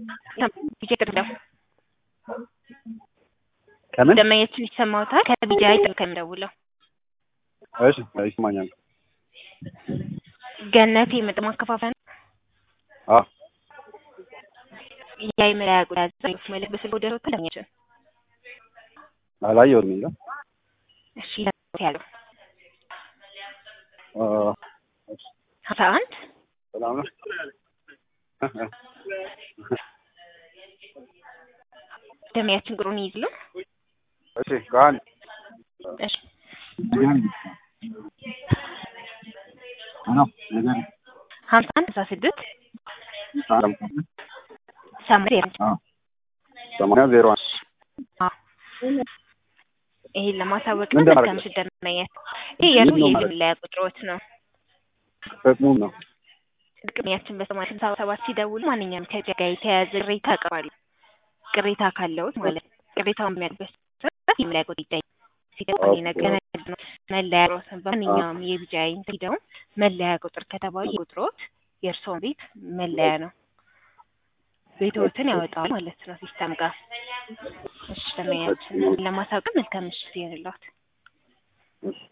ከምን ደመኛችን ይሰማውታል። ከቢጃይ ጥል ከምደውለው እሺ ይሰማኛል። ገነቴ ምጥ ማከፋፈያ ነው። አዎ የመለያ ቁጥር መልክ በስልክ ወደ ሮት ደመኛችን አላየሁትም እንጃ። እሺ ያለው አ ሀምሳ አንድ ሰላም ነው። ደመኛችን ቁጥሩን ይይዝሉ። እሺ ከአንድ እሺ ሀምሳ አንድ ሀምሳ ስድስት ሰማንያ ሰማንያ ዜሮ አንድ ይሄን ለማሳወቅ ምን ነው። እንደማድረግ መልካም ስደመኛት ይሄ የእርሱ ምንድን ነው የግል ማለት? መለያ ቁጥሮት ነው። ጥቅሙ ነው። ጥቅሚያችን በሰማንያ ስልሳ ሰባት ሲደውሉ ማንኛውም ከኢትዮጵያ ጋር የተያያዘ ቅሬታ ያቀርባሉ። ቅሬታ ካለውት ማለት ነው። ቅሬታውን በሚያደርግበት ሰዓት የመለያ ቁጥር ይጠይቃል። ሲገባኝ ኦኬ። ነገር ነው መለያ ቁጥሮትን በማንኛውም የቢጃይ ሂደው መለያ ቁጥር ከተባሉ ቁጥሮት የእርስዎን ቤት መለያ ነው። ቤትዎትን ያወጣዋል ማለት ነው ሲስተም ጋር። እሺ ደመኛችን ለማሳወቅ መልካም ምሽት ይሁንልዎት።